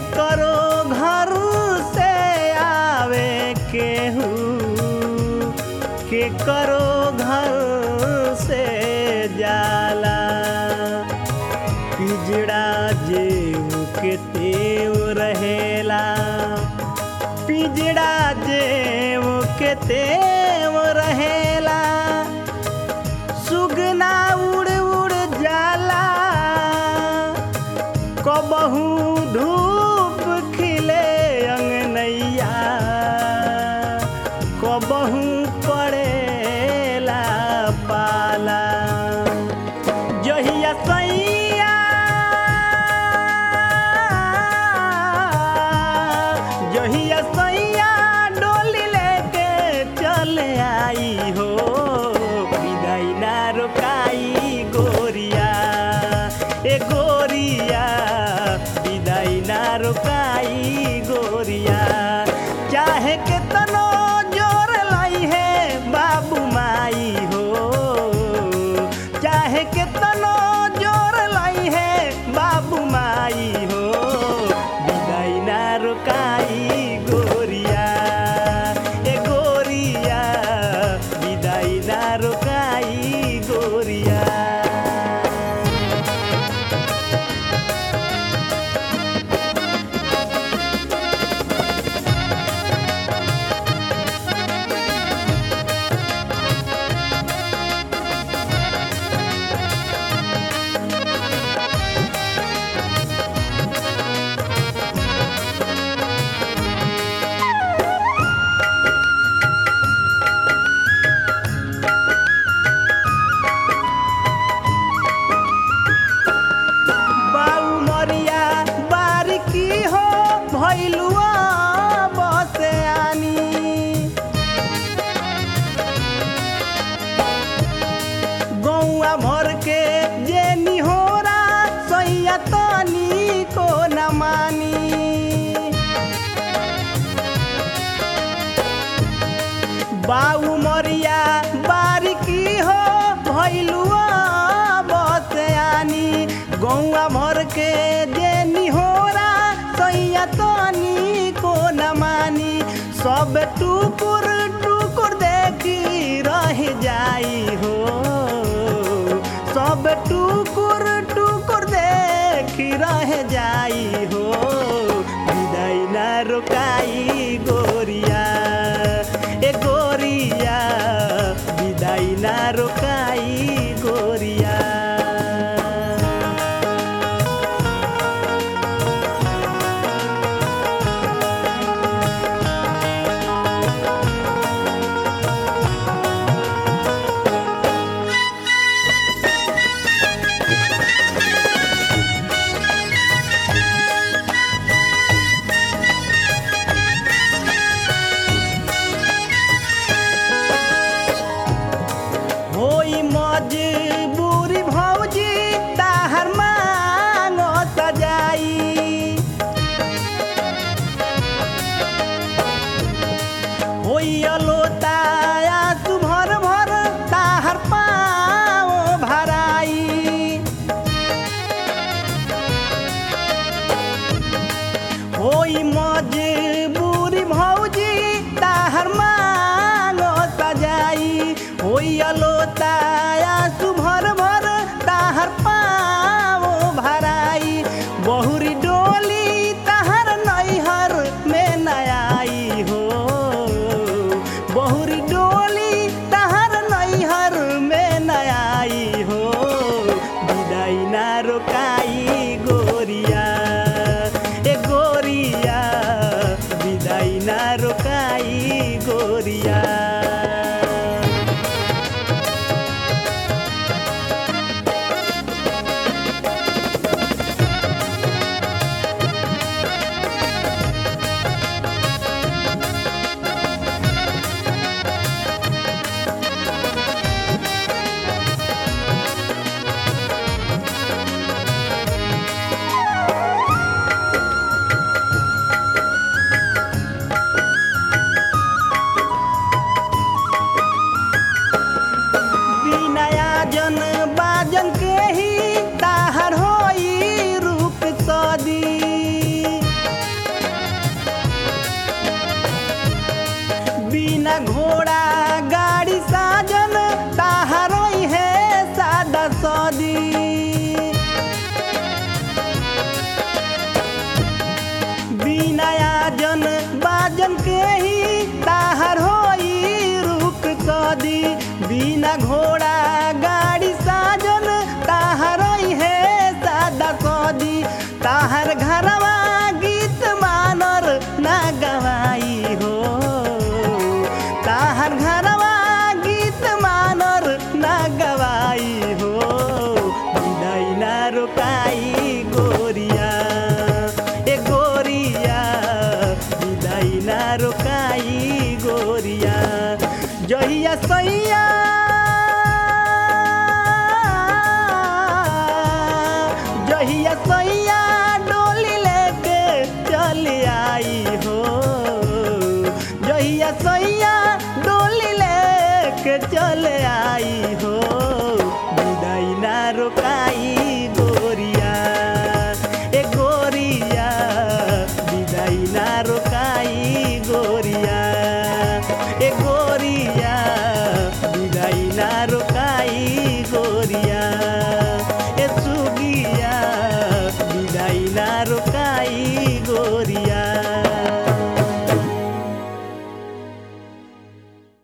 करो घर से आवे केहू के करो घर से जाला पिजड़ा जेव के तेव रहेला पिजड़ा जेव के तेव रहेला सुगना उड़ उड़ जाला कबहू धूप खिले अंगनैया कबहू पड़ेला पाला जहिया सैया जहिया सैया डोली लेके चले आई हो विदाई ना रोकाई गोरिया ए गोरिया विदाई ना रोकाई गोरिया चाहे के तनो जोर लाई है बाबू माई हो चाहे के तनो जोर लाई है बाबू माई हो विदाई ना रोकाई गोरिया ए गोरिया विदाई ना रोकाई गोरिया बाऊ मरिया बारिकी हो भैलुआ बसे आनी गौआ भर के जे निहोरा सैया तनी को न मानी बाऊ मरिया बारिकी हो भैलुआ बसयानी गौआ भर के जे निहोरा सैया तनी को न मानी सब टुकुर टुकुर देखी रह जाई हो सब टुकुर टुकुर देखी रह जाई हो विदाई ना रोकाई गोरिया ए गोरिया विदाई ना रोकाई गोरिया रोकाई गोरिया ए गोरिया विदाई ना रोकाई गोरिया ए गोरिया विदाई ना रोकाई गोरिया ए सुगिया विदाई ना रोकाई गोरिया